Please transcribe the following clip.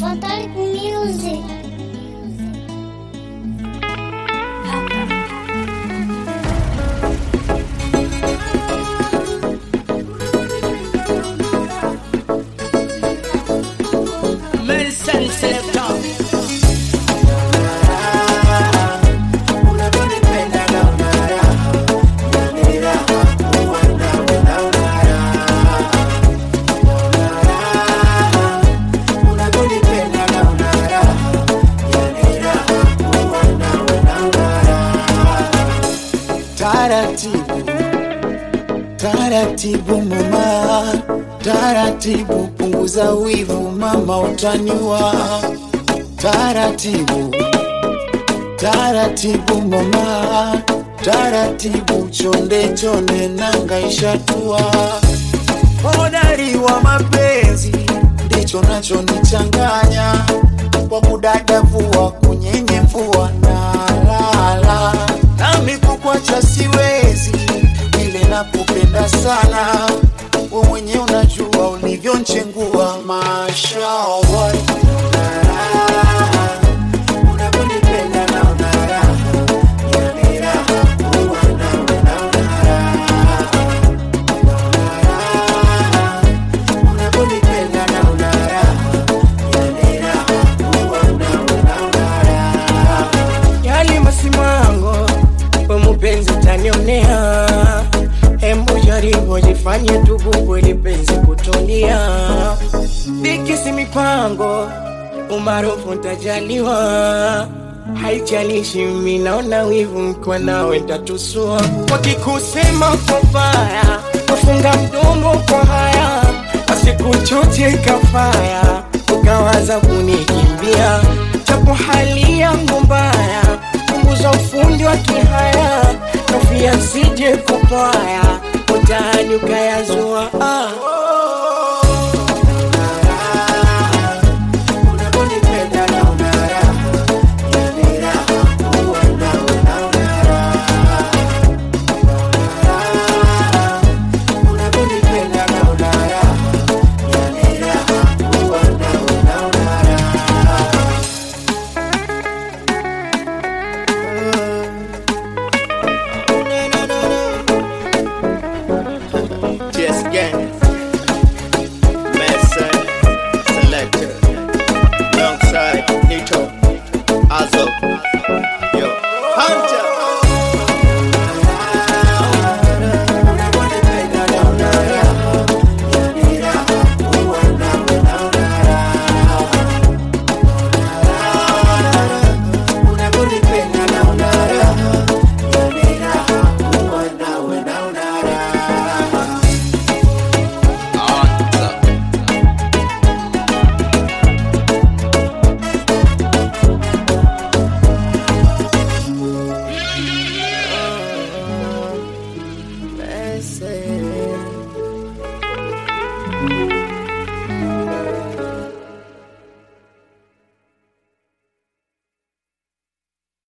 Fantastic Music. Medicine Selector. Taratibu, taratibu mama, taratibu punguza wivu mama, utaniwa. Taratibu, taratibu mama, taratibu chonde chonde nanga ishatua. Hodari wa mapenzi ndicho nachonichanganya kwa kudadavua kunyenyevua na lala nami kukwacha siwezi vile nakupenda sana we mwenye unajua ulivyonchengua mashallah unavyonipenda naona raha yani raha kuwa nawe naona raha unavyonipenda naona raha yani raha kuwa nawe naona raha Yali masimango we mupenzi tanionea, hembu jaribu jifanye tububu ili penzi kutulia. Bikisi mipango umaarufu ntajaliwa, haijalishi mimi naona wivu mkiwa nawe ntatusua. Wakikusema kwa baya wafunga mdomo kwa haya, asikuchoche kafaya ukawaza kunikimbia, japo hali yangu mbaya, punguza ufundi wa kihaya, kofia sije kupaya, utani ukayazua ah. unavyonipenda naona raha yani raha kuwa nawe naona raha unavyonipenda naona raha yani raha kuwa nawe naona raha Just gang. Messer, selector. Alongside Nito, Azo. Yo, Hunter. unavyonipenda naona raha yani raha kuwa nawe naona raha unavyonipenda naona raha yani raha kuwa nawe naona raha Messi.